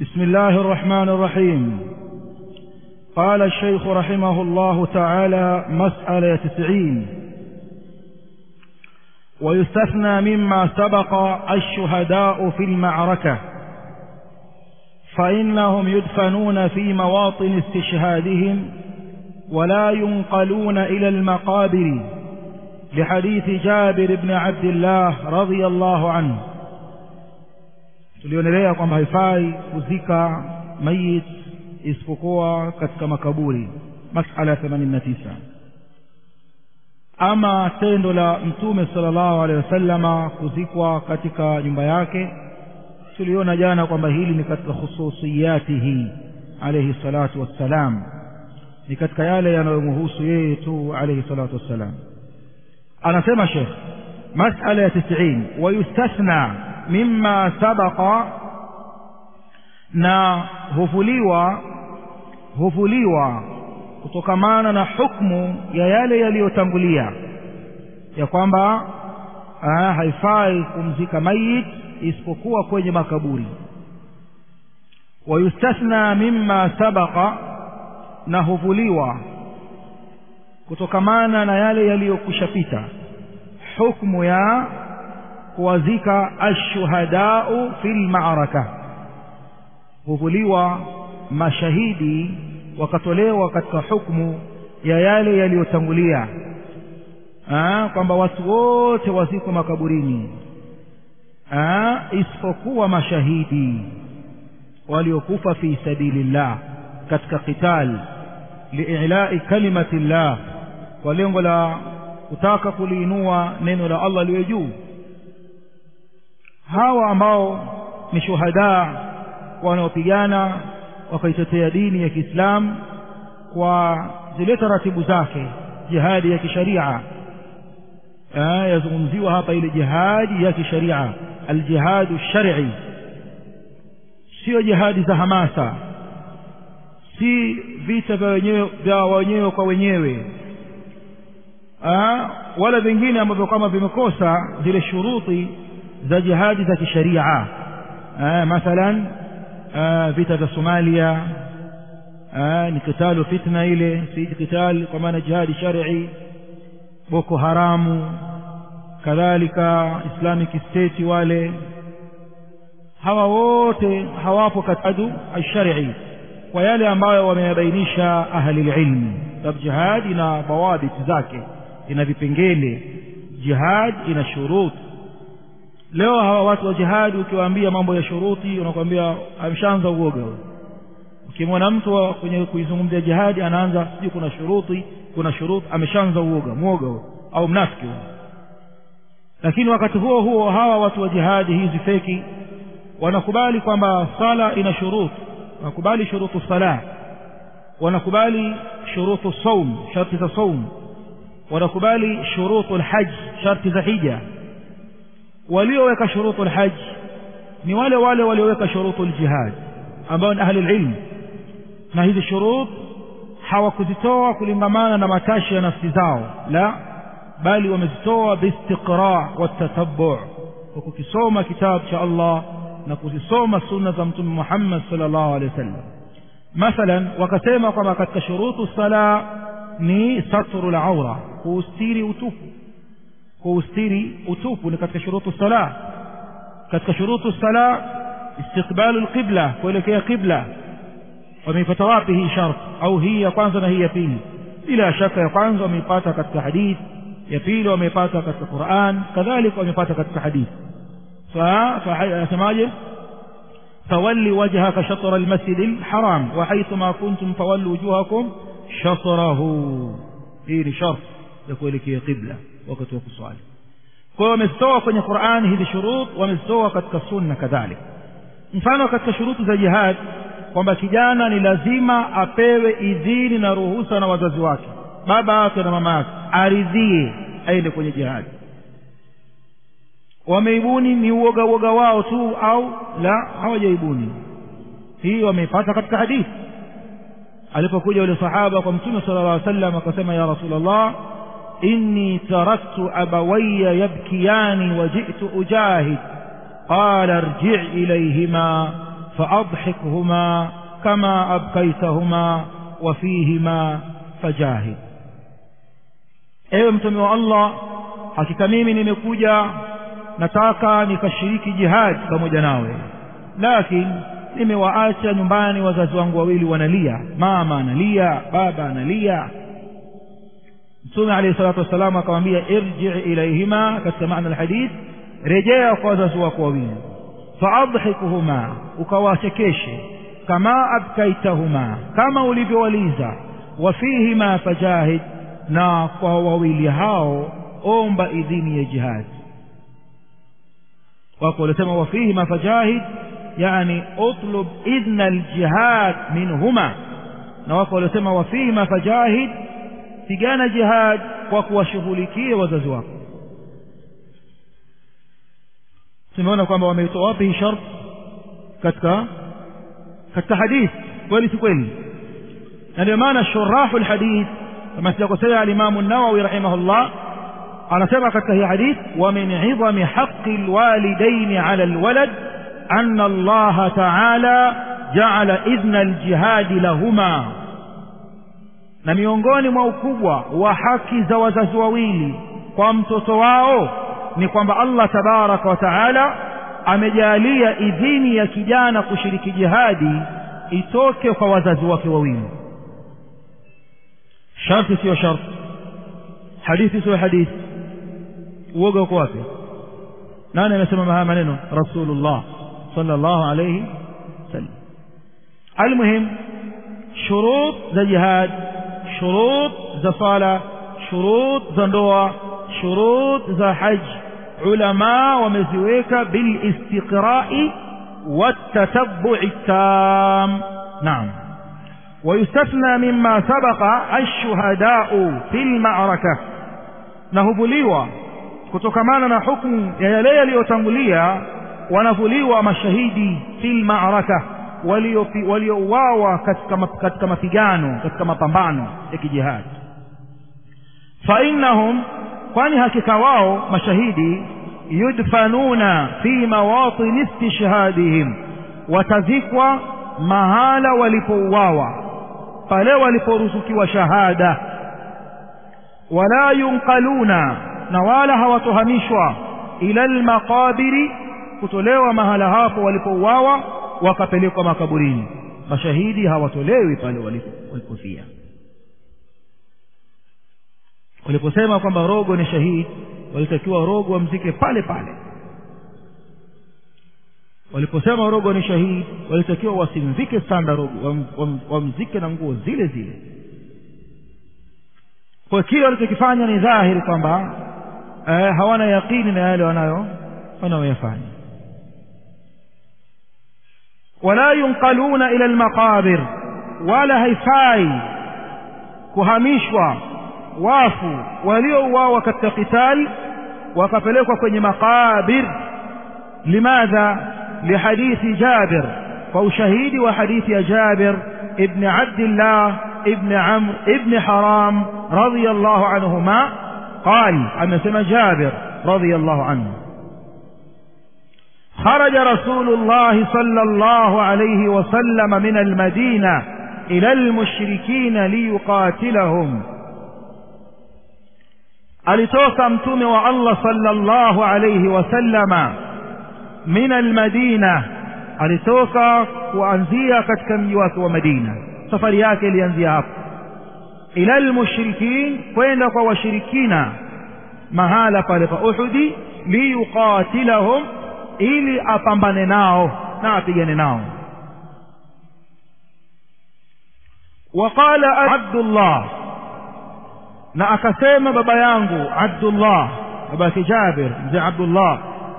بسم الله الرحمن الرحيم قال الشيخ رحمه الله تعالى مسألة تسعين ويستثنى مما سبق الشهداء في المعركة فإنهم يدفنون في مواطن استشهادهم ولا ينقلون إلى المقابر لحديث جابر بن عبد الله رضي الله عنه tulionelea kwamba haifai kuzika mayit isipokuwa katika makaburi masala ya 89 ama tendo la mtume sallallahu alaihi wasallama kuzikwa katika nyumba yake tuliona jana kwamba hili ni katika khususiyatihi alayhi salatu wassalam ni katika yale yanayomhusu yeye tu alayhi salatu wassalam anasema shekh masala ya 90 wayustathna mimma sabaqa na hufuliwa hufuliwa kutokamana na hukmu ya yale yaliyotangulia ya kwamba haifai kumzika mayit isipokuwa kwenye makaburi wayustathna mimma sabaqa na huvuliwa kutokamana na yale yaliyokushapita hukmu ya kuwazika ashuhadau fil ma'raka huvuliwa mashahidi wakatolewa katika hukmu ya yale yaliyotangulia kwamba watu wote wazikwe makaburini isipokuwa mashahidi waliokufa fi sabilillah katika qital liilai kalimati llah kwa lengo la kutaka kuliinua neno la Allah liwe juu hawa ambao ni shuhada wanaopigana wakaitetea dini ya Kiislamu kwa zile taratibu zake jihadi ya kisharia yazungumziwa hapa ile jihadi ya kisharia aljihadu shar'i sio jihadi za hamasa si vita vya wenyewe vya wenyewe kwa wenyewe Aa, wala vingine ambavyo kama vimekosa zile shuruti za jihadi za kisharia mathalan vita vya Somalia aa, ni kitalu fitna ile si kital kwa maana jihadi shar'i Boko Haramu kadhalika Islamic State wale hawa wote hawapo katika al-shar'i kwa yale ambayo wameyabainisha ahli ilmi sababu jihad ina dawabit zake ina vipengele jihad ina shurut leo hawa watu wa jihad ukiwaambia mambo ya shuruti unakwambia amshaanza uoga ukimwona mtu kwenye kuizungumzia jihadi anaanza sijui kuna shuruti kuna shurut ameshaanza uoga mwoga au mnafiki lakini wakati huo huo hawa watu wa jihadi hizi feki wanakubali kwamba sala ina shurut wanakubali shurutu sala wanakubali shurutu saum sharti za saum wanakubali shurutu alhajj sharti za hija walioweka shurutu alhajj ni wale wale walioweka shurutu aljihad ambao ni ahli ilm na hizi shurut hawakuzitoa kulingamana na matashi ya nafsi zao la bali wamezitoa biistiqra watatabbu kwa kukisoma kitabu cha Allah na kuzisoma sunna za mtume Muhammad sallallahu alaihi wasallam mathalan wakasema kwamba katika shurutu sala ni satru al-awra kuustiri utupu kuustiri utupu ni katika shurutu sala katika shurutu sala istiqbalu al-qibla kuelekea qibla wameipata wapi hii shart au hii ya kwanza na hii ya pili bila shaka ya kwanza wameipata katika hadith ya pili wameipata katika Qur'an kadhalika wameipata katika hadith فسماجه فولي وجهك شطر المسجد الحرام وحيثما كنتم فولوا وجوهكم شطره hii شرط يقول لك قبلة وقت وكسوال kwa wamezitoa kwenye Qur'an hizi shurut wamezitoa katika sunna kadhalik mfano katika shurutu za jihad kwamba kijana ni lazima apewe idhini na ruhusa na wazazi wake baba yake na mama yake aridhie aende kwenye jihad wameibuni ni uoga uoga wao tu au la hawajaibuni hii wameipata katika hadithi alipokuja yule sahaba kwa mtume sallallahu alaihi wasallam akasema ya rasulullah inni taraktu abawayya yabkiyani wa ji'tu ujahid qala irji' ilayhima faadhikhuma kama abkaitahuma wa fihima fajahid ewe mtume wa allah hakika mimi nimekuja nataka nikashiriki jihad pamoja nawe lakini nimewaacha nyumbani wazazi wangu wawili wanalia mama analia baba analia mtume alayhi salatu wassalam akamwambia irji ilaihima katika maana alhadith rejea kwa wazazi wako wawili faadhikuhuma ukawachekeshe kama abkaitahuma kama ulivyowaliza wafihima fajahid na kwa wawili hao omba idhini ya jihad wako walisema wafihima fajahid yani utlub idhna aljihad minhuma na wako waliosema wafihima fajahid pigana jihad kwa kuwashughulikia wazazi wako tumeona kwamba wameitoa wapi hii shart katika katika hadith kweli si kweli na ndio maana shurahu lhadith kama sijakosea alimamu nawawi rahimahullah anasema katika hii hadith wa min idhami haqi lwalidaini ala lwalad ana allaha taala jaala idhna aljihadi lahuma na miongoni mwa ukubwa wa haki za wazazi wawili kwa mtoto wao ni kwamba allah tabaraka wa taala amejalia idhini ya kijana kushiriki jihadi itoke kwa wazazi wake wawili sharti siyo sharti hadithi siyo hadithi uoga uko wapi nani amesema haya maneno rasulullah sallallahu alayhi wasallam almuhim shurut za jihad shurut za sala shurut za ndoa shurut za haji ulama wameziweka bilistiqrai والتتبع التام نعم ويستثنى مما سبق الشهداء في المعركة نهبليوا kutokamana na hukumu ya yale yaliyotangulia wanavuliwa mashahidi fil ma'raka waliouawa katika, katika mapigano katika mapambano ya kijihadi fa innahum kwani hakika wao mashahidi yudfanuna fi mawatini istishhadihim watazikwa mahala walipouawa pale waliporuzukiwa shahada wala yunqaluna na wala hawatohamishwa ila almaqabiri kutolewa mahala hapo walipouawa wakapelekwa makaburini mashahidi hawatolewi pale walipofia waliposema kwamba rogo ni shahidi walitakiwa rogo wamzike pale pale waliposema rogo ni shahidi walitakiwa wasimzike sanda rogo wam, wam, wamzike na nguo zile zile kwa kile walichokifanya ni dhahiri kwamba eh, hawana yaqini na yale wanayo wanayoyafanya wala yunqaluna ila almaqabir wala haifai kuhamishwa wafu waliouawa katika qital wakapelekwa kwenye maqabir limadha lihadithi jabir kwa ushahidi wa hadithi ya jabir ibn abdillah ibn amr ibn haram radiyallahu anhuma قال أمسنا جابر رضي الله عنه خرج رسول الله صلى الله عليه وسلم من المدينة إلى المشركين ليقاتلهم alitoka mtume wa Allah sallallahu alayhi wasallama min almadina alitoka kuanzia katika mji wake wa Madina safari yake ilianzia hapo ila almushrikin kwenda kwa washirikina mahala pale pa Uhudi liyuqatilahum ili apambane nao na apigane nao وقال عبد الله na akasema baba yangu Abdullah baba yake Jabir mzee Abdullah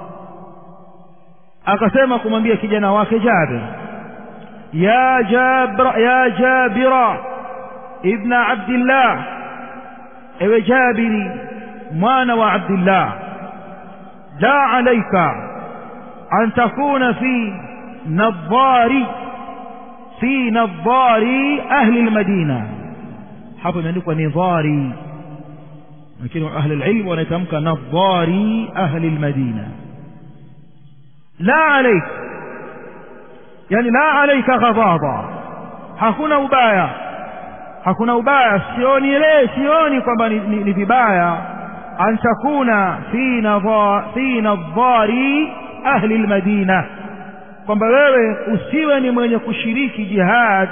akasema kumwambia kijana wake Jabir ya Jabra ya Jabira ibn Abdullah ewe Jabiri mwana wa Abdullah la alayka an takuna fi nadhari fi nadhari ahli almadina hapo imeandikwa nidhari lakini ahli alilm wanaitamka nadhari ahli almadina la alayk yani la alaika ghadaba hakuna ubaya hakuna ubaya sioni ile sioni kwamba ni, ni, ni vibaya an takuna fi nadha fi nadhari ahli almadina kwamba wewe usiwe ni mwenye kushiriki jihad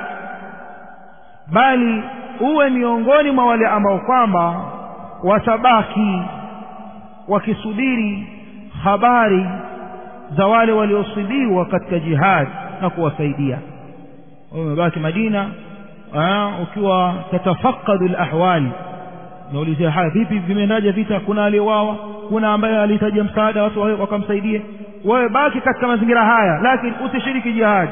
bali uwe miongoni mwa wale ambao kwamba watabaki wakisubiri habari za wale waliosibiwa katika jihad na kuwasaidia umebaki Madina aa, ukiwa tatafakadu alahwali naulizia haya vipi vimeendaje vita kuna aliyeuawa kuna ambaye alihitaji msaada watu wakamsaidie wewe baki katika mazingira haya lakini usishiriki jihad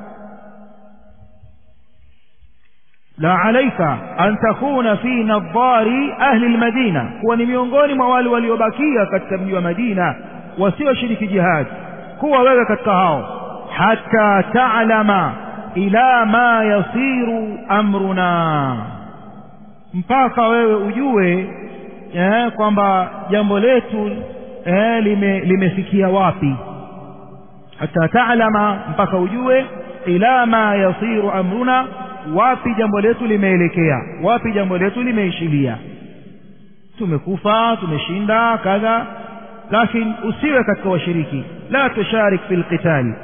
la alaika an takuna fi nadhari ahli almadina kuwa ni miongoni mwa wale waliobakia katika mji wa Madina wasioshiriki jihad kuwa wewe katika hao hata ta'lama ila ma yasiru amruna mpaka wewe ujue eh, kwamba jambo letu eh, lime, limefikia wapi hata ta'lama mpaka ujue ila ma yasiru amruna wapi jambo letu limeelekea wapi jambo letu limeishilia tumekufa tumeshinda kadha lakini usiwe katika washiriki la tusharik fil qital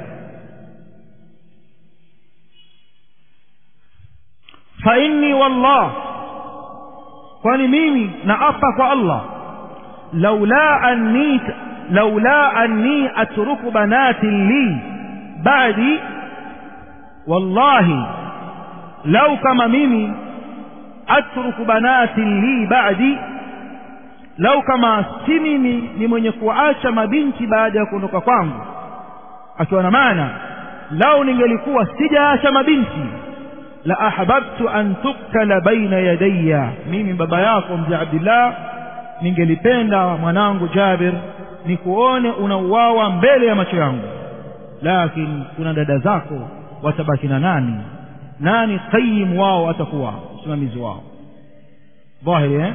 fa inni wallah kwani mimi naapa kwa Allah laula anni laula anni atruku banati li ba'di wallahi lau kama mimi atruku banati li ba'di lau kama si mimi ni mwenye kuacha mabinti baada ya kuondoka kwangu akiwa na maana lau ningelikuwa sijaacha mabinti la ahbabtu an tuktala baina yadayya mimi baba yako mzee Abdullah ningelipenda mwanangu Jabir nikuone unauawa mbele ya macho yangu lakini kuna dada zako watabaki na nani nani qayyim wao atakuwa msimamizi wao dhahiri eh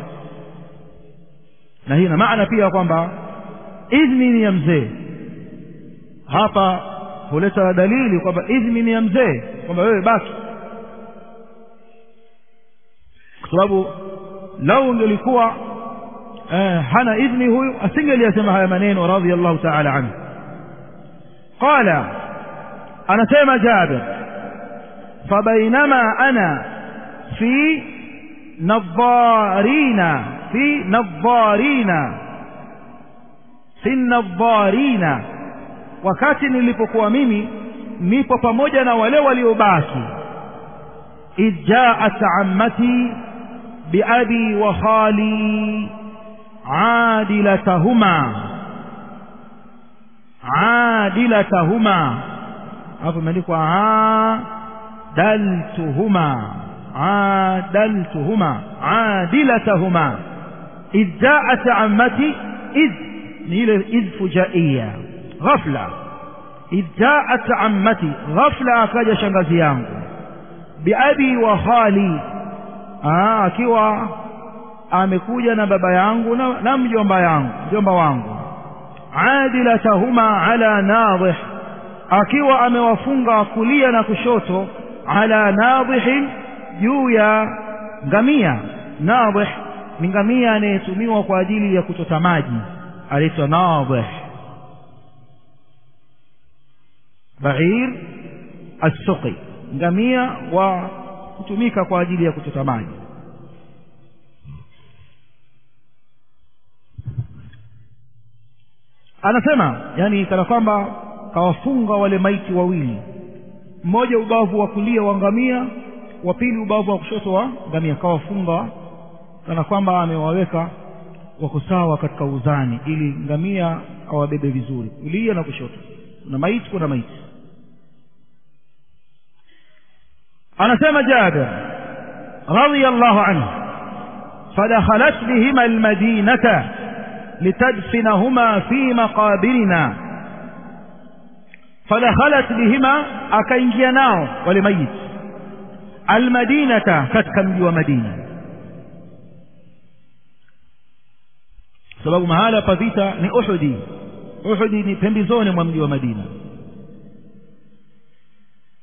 na hii na maana pia kwamba idhni ni ya mzee hapa huleta dalili kwamba idhni ni ya mzee kwamba wewe baki kwa sababu lau ungelikuwa eh, hana idhni huyu asingeliyasema haya maneno radhiallahu ta'ala anhu qala anasema Jabir فبينما أنا في نظارين في نظارين في النظارين wakati nilipokuwa mimi nipo pamoja na wale waliobaki idh jaat ammati biabi wa khali adilatahuma adilatahuma hapo imeandikwa عادلتهما عادلتهما عادلتهما إذ جاءت عمتي إذ نيل إذ فجائية غفلة إذ جاءت عمتي غفلة أكاد شنغزي yangu biabi wa khali ah akiwa amekuja na baba yangu na, na mjomba yangu mjomba wangu adilatahuma ala nadhih akiwa amewafunga kulia na kushoto ala nadhihin juu ya ngamia nadhih ni ngamia anayetumiwa kwa ajili ya kuchota maji anaitwa nadhih bair as-suqi ngamia wa kutumika kwa ajili ya kuchota maji anasema yani kana kwamba kawafunga wale maiti wawili mmoja ubavu wa kulia wa ngamia wa pili ubavu wa kushoto wa ngamia kawafunga kana kwamba amewaweka wako sawa katika uzani ili ngamia awabebe vizuri kulia na kushoto kuna maiti kuna maiti anasema Jabir radiyallahu anhu fadakhalat bihima almadinata litadfinahuma fi maqabirina fadakhalat bihima akaingia nao wale mayit almadinata katika mji wa Madina sababu mahala pa vita ni Uhudi Uhudi ni pembezoni mwa mji wa Madina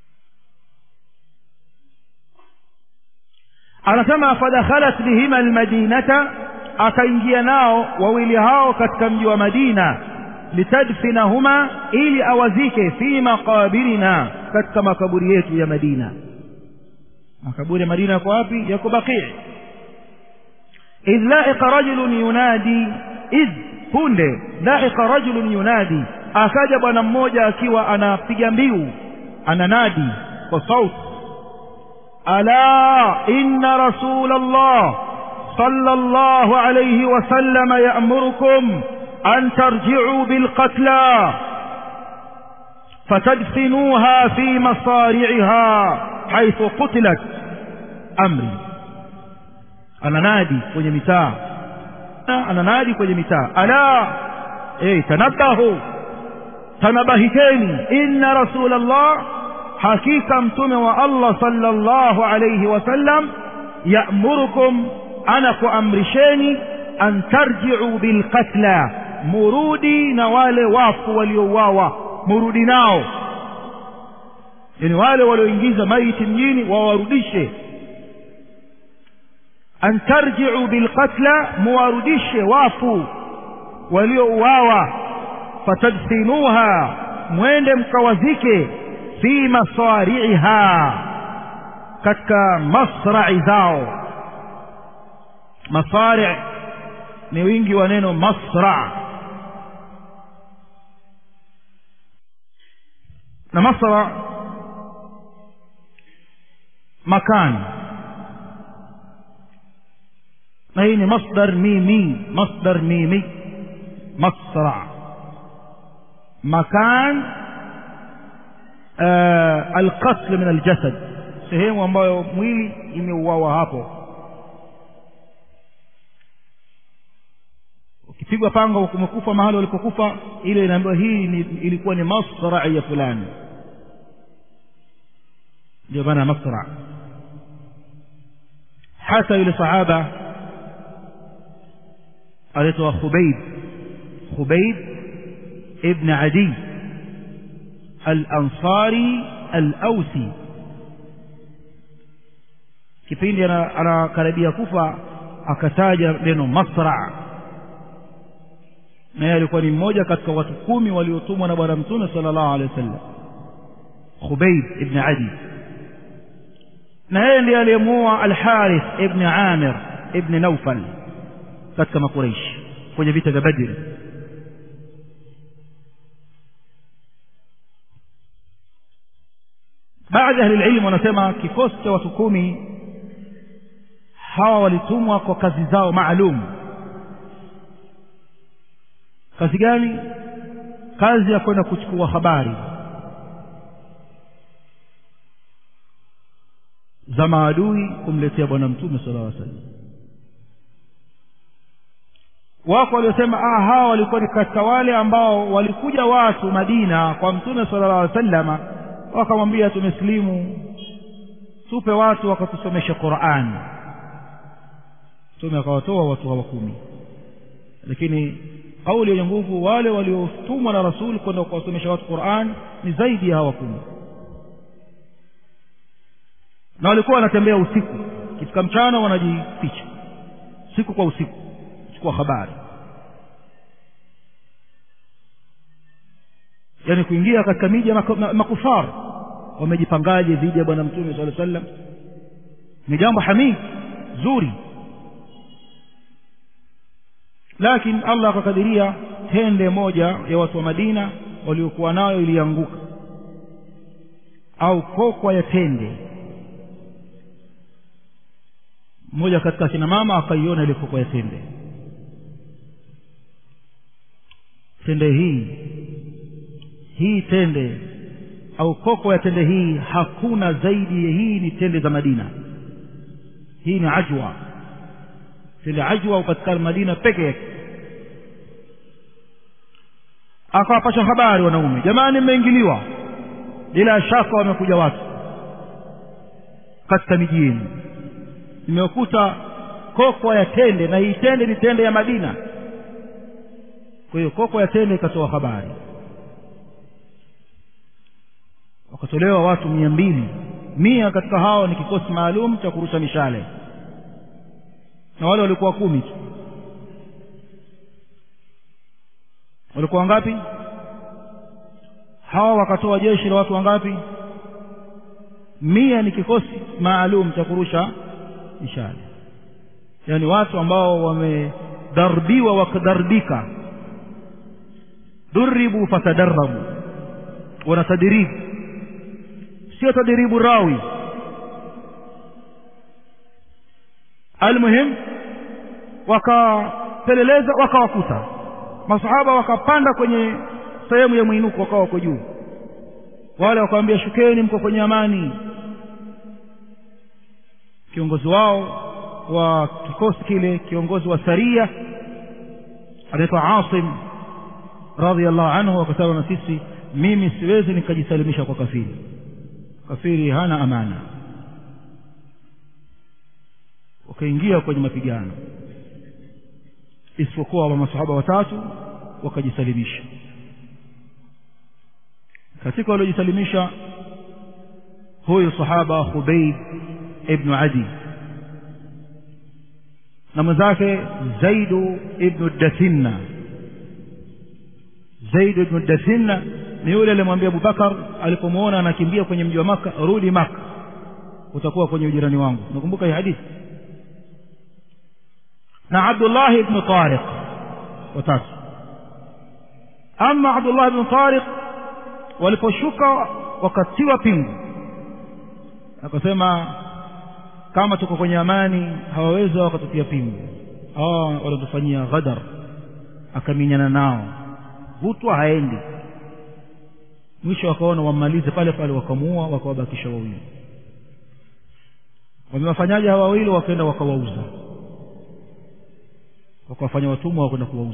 anasema fadakhalat bihima almadinata akaingia nao wawili hao katika mji wa madina litadfinahuma ili awazike fi maqabirina katika makaburi yetu ya madina makaburi ya madina yako wapi yako baqii idh laiqa rajulun yunadi idh punde laiqa rajulun yunadi akaja bwana mmoja akiwa anapiga mbiu ananadi kwa sauti ala inna rasul allah صلى الله عليه وسلم يأمركم أن ترجعوا بالقتلى فتدفنوها في مصارعها حيث قتلت أمري أنا نادي kwenye mitaa أنا نادي kwenye mitaa ألا إيه تنبهوا تنبهتني إن رسول الله حقيقة متوم الله صلى الله عليه وسلم يأمركم ana kuamrisheni an tarji'u bilqatla murudi na wale wafu waliouawa murudi nao yani wale walioingiza maiti mjini wawarudishe an tarji'u bilqatla muwarudishe wafu waliouawa fatadfinuha mwende mkawazike fi masari'iha katika masra'i zao masari ni wingi wa neno masra na masra makan na hii ni masdar mimi masdar mimi masra makan alqatl min aljasad sehemu ambayo mwili imeuawa hapo ukipigwa panga umekufa mahali walipokufa ile inaambiwa hii ni, ilikuwa ni masra ya fulani ndio maana masra hata yule sahaba anaitwa khubayb khubayb ibn adi al-ansari al-ausi kipindi anakaribia kufa akataja neno masra naye alikuwa ni mmoja katika watu kumi waliotumwa na bwana mtume sallallahu alaihi wasallam Khubayb ibn Adi na yeye ndiye aliyemuua Al-Harith ibn Amir ibn Naufal katika Makuraish kwenye vita vya Badr baadhi ya ahli ilmu wanasema kikosi cha watu kumi hawa walitumwa kwa kazi zao maalum kazi gani kazi ya kwenda kuchukua habari za maadui kumletea bwana mtume sallallahu alaihi wasallam wako waliosema ah hawa walikuwa ni katika wale ambao walikuja watu Madina kwa mtume sallallahu alaihi wasallam wakamwambia tumesilimu tupe watu wakatusomesha Qur'an mtume akawatoa watu hawa kumi lakini kauli yenye nguvu wale waliotumwa na rasul kwenda kuwasomesha watu Qur'an ni zaidi ya hawa kumi na walikuwa wanatembea usiku kifika mchana wanajificha siku kwa usiku kuchukua habari yani kuingia katika miji ya makufar wamejipangaje dhidi ya bwana mtume sallallahu alaihi wasallam ni jambo hamid zuri lakini Allah akakadiria tende moja ya watu wa Madina waliokuwa nayo ilianguka au kokwa ya tende mmoja katika kina mama akaiona ile kokwa ya tende tende hii hii tende au koko ya tende hii hakuna zaidi ya hii ni tende za Madina hii ni ajwa tende ajwa upatikana Madina peke yake akawapasha habari wanaume jamani mmeingiliwa bila shaka wamekuja watu katika miji yenu nimekuta koko ya tende na hii tende ni tende ya Madina kwa hiyo koko ya tende ikatoa habari wakatolewa watu mia mbili mia katika hao ni kikosi maalum cha kurusha mishale na wale walikuwa kumi tu walikuwa wangapi hawa wakatoa jeshi la watu wangapi mia ni kikosi maalum cha kurusha mishale yaani watu ambao wamedarbiwa wakadarbika duribu fatadarabu wanatadiribu sio tadiribu rawi almuhim wakapeleleza wakawakuta masahaba wakapanda kwenye sehemu ya mwinuko wakawa wako juu wale wakawambia shukeni mko kwenye amani kiongozi wao wa kikosi kile kiongozi wa saria anaitwa asim radhiallahu anhu akasema na sisi mimi siwezi nikajisalimisha kwa kafiri kafiri hana amana wakaingia kwenye mapigano isipokuwa wa masahaba watatu wakajisalimisha katika waliojisalimisha huyu sahaba Khubayb ibn Adi na mwenzake Zaidu ibn Dathinna Zaidu ibn Dathinna ni yule aliyemwambia Abubakar alipomwona anakimbia kwenye mji wa Maka rudi Maka utakuwa kwenye ujirani wangu nakumbuka hii hadithi na Abdullah ibn Tariq watatu ama Abdullah ibn Tariq waliposhuka wakatiwa pingu akasema kama tuko kwenye amani hawaweza wakatupia pingu hawa wanatufanyia ghadar akaminyana nao vutwa haendi mwisho wakaona wammalize pale pale wakamuua wakawabakisha wawili wamewafanyaje hawa wawili wakaenda wakawauza wakawafanya watumwa wakwenda kuwauza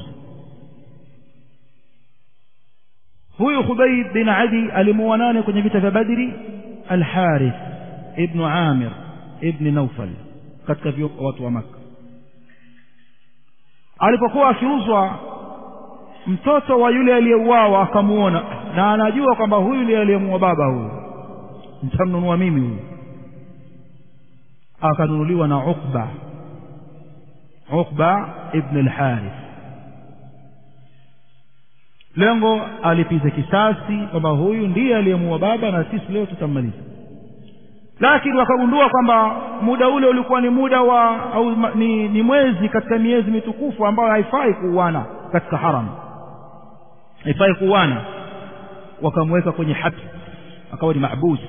huyu Khubayb bin Adi alimuua nane kwenye vita vya Badri Al-Harith ibn Amir ibn Naufal katika watu wa Makka alipokuwa akiuzwa mtoto wa yule aliyeuawa akamuona na anajua kwamba huyu ndiye aliyemuua baba huyu nitamnunua mimi huyu akanunuliwa na Uqba Uqba ibn al-Harith lengo alipize kisasi kwamba huyu ndiye aliyemuua baba na sisi leo tutammaliza lakini wakagundua kwamba muda ule ulikuwa ni muda wa au ni, ni mwezi katika miezi mitukufu ambayo haifai kuuana katika haram haifai kuuana wakamweka kwenye hati akawa ni mahbus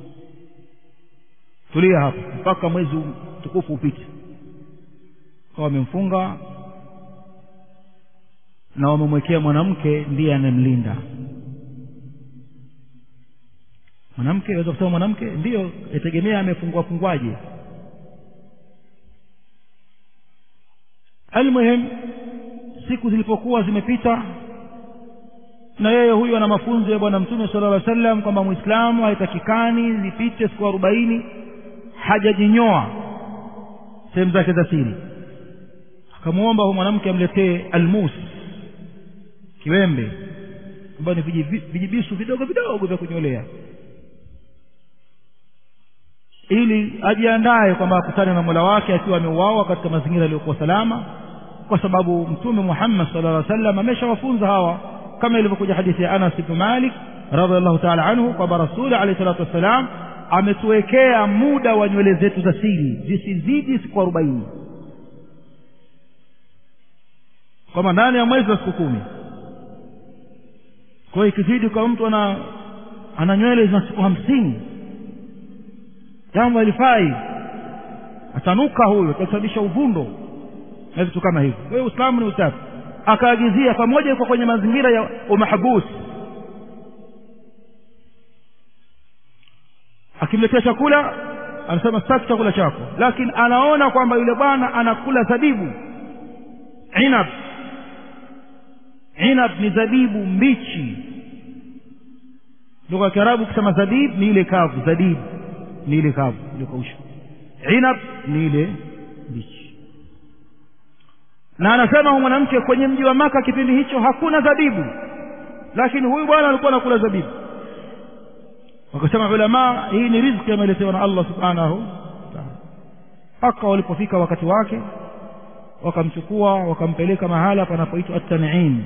tulia hapo mpaka mwezi mtukufu upite kawa wamemfunga na wamemwekea mwanamke ndiye anamlinda mwanamke aweza kusema mwanamke ndiyo yategemea amefungua fungwaje almuhim siku zilipokuwa zimepita na yeye huyu ana mafunzo ya bwana mtume sala llah sallam kwamba mwislamu haitakikani zipite siku arobaini hajajinyoa sehemu zake za siri akamwomba huyu mwanamke amletee almus kiwembe ambayo ni vijibisu vidogo vidogo vya kunyolea ili ajiandae kwamba akutane na mola wake akiwa ameuawa katika mazingira yaliyokuwa salama kwa sababu mtume muhammad sala llaw sallam ameshawafunza hawa kama ilivyokuja hadithi ya anas ibnu malik radiallahu taala anhu kwamba rasuli alehi salatu wassalam ametuwekea muda wa nywele zetu za siri zisizidi siku arobaini kwamba ndani ya mwezi wa siku kumi kwa hiyo ikizidi kwa mtu ana ana nywele zina siku hamsini jambo halifai atanuka huyo atasababisha uvundo na vitu kama hivyo kwa hiyo uislamu ni usafi akaagizia pamoja yuko kwenye mazingira ya umahabusi akimletea chakula anasema sitaki chakula chako lakini anaona kwamba yule bwana anakula zabibu inab inab ni zabibu mbichi lugha ya kiarabu kusema zabib ni ile kavu zabibu ni ile kavu iliyokaushwa inab ni ile mbichi na anasema huyu mwanamke kwenye mji wa maka kipindi hicho hakuna zabibu lakini huyu bwana alikuwa anakula zabibu wakasema ulamaa hii ni riziki ameletewa na allah subhanahu wataala mpaka walipofika wakati wake wakamchukua wakampeleka mahala panapoitwa at-tan'im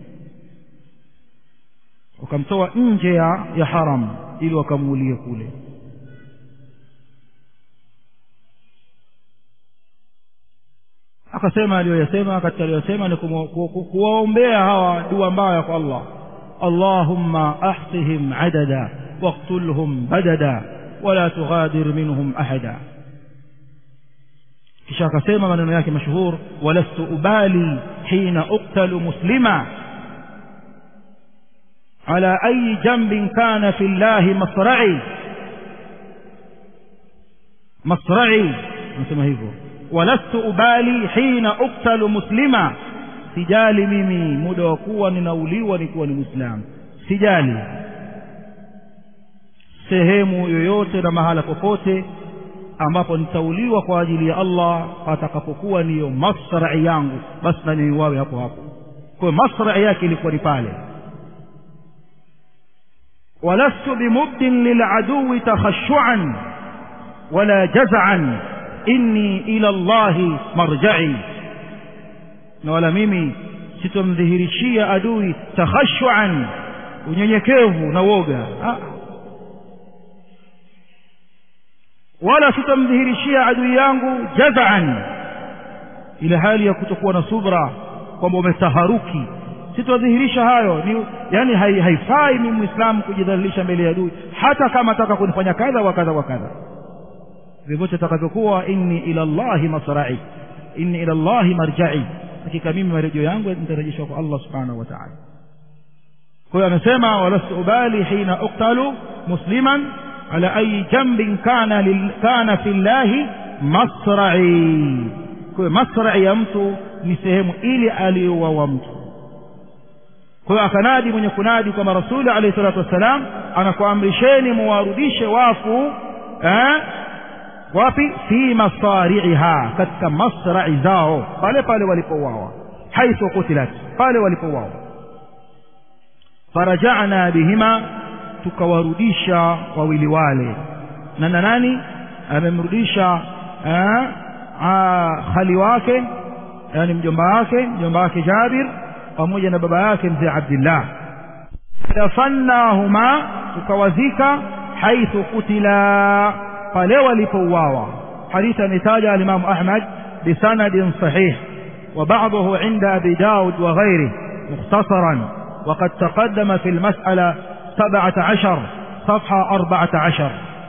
wakamtoa nje ya, ya haram ili wakamuulie kule akasema aliyoyasema katika aliyosema ni kuwaombea hawa dua mbaya kwa Allah Allahumma ahsihim adada waqtulhum badada wala tughadir minhum ahada kisha akasema maneno yake mashuhur walastu ubali hina uqtalu muslima على أي جنب كان في الله مصرعي مصرعي نسمى hivyo ولست أبالي حين أقتل مسلما sijali mimi muda wa kuwa ninauliwa nikiwa ni muislamu sijali sehemu yoyote na mahala popote ambapo nitauliwa kwa ajili ya Allah atakapokuwa niyo masrai yangu basi na niuawe hapo hapo kwa masrai yake ilikuwa ni pale ولست بمبد للعدو تخشعا ولا جزعا إني إلى الله مرجعي ولا mimi sitomdhihirishia adui takhashuan unyenyekevu na woga wala sitomdhihirishia adui yangu jazaan ile hali ya kutokuwa na subra kwamba umetaharuki sitodhihirisha hayo ni yani haifai mimi muislamu kujidhalilisha mbele ya adui hata kama ataka kunifanya kadha wa kadha wa kadha vyovyote atakavyokuwa inni ila Allahi masra'i inni ila Allahi marja'i hakika mimi marejeo yangu nitarejeshwa kwa Allah subhanahu wa ta'ala kwa hiyo anasema walastu ubali hina uqtalu musliman ala ayi jambin kana lil, kana fi llahi masra'i kwa hiyo masra'i ya mtu ni sehemu ile aliyouawa mtu kwa hiyo akanadi mwenye kunadi kwamba rasuli alayhi salatu wassalam anakuamrisheni muwarudishe wafu eh, wapi fi masari'iha katika masra'i zao pale pale walipouawa haithu kutilat pale walipouawa faraja'na bihima tukawarudisha wawili wale na na nani amemrudisha eh, khali wake yani mjomba wake mjomba wake Jabir pamoja na baba yake mzee Abdullah dafannahuma tukawazika haithu kutila pale walipouawa hadithi ametaja al-Imam Ahmad bisanadin sahih وبعضه عند أبي داود وغيره مختصرا وقد تقدم في المسألة سبعة عشر صفحة أربعة عشر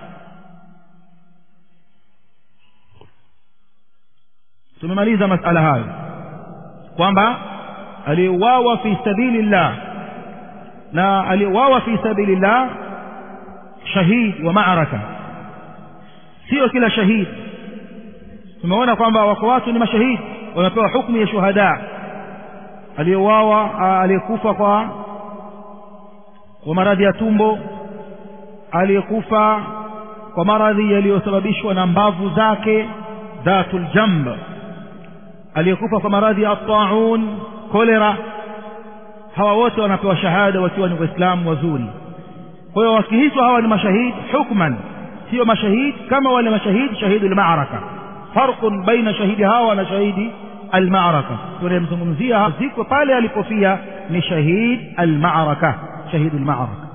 tumemaliza masala hayo kwamba aliuawa fi sabilillah na aliuawa fi sabilillah shahid wa ma'araka sio kila shahid tumeona kwamba wako watu ni mashahidi wanapewa hukumu ya shuhada aliyeuawa aliyekufa kwa kwa maradhi ya tumbo aliyekufa kwa maradhi yaliyosababishwa na mbavu zake dhatul jamb aliyekufa kwa maradhi ya taun kolera hawa wote wanapewa shahada wakiwa ni waislamu wazuri kwa hiyo wakiitwa hawa ni mashahidi hukman sio mashahidi kama wale mashahidi shahidi al-ma'raka farqun baina shahidi hawa na shahidi al-ma'raka tunayemzungumzia ziko pale alipofia ni shahid al-ma'raka shahidi al-ma'raka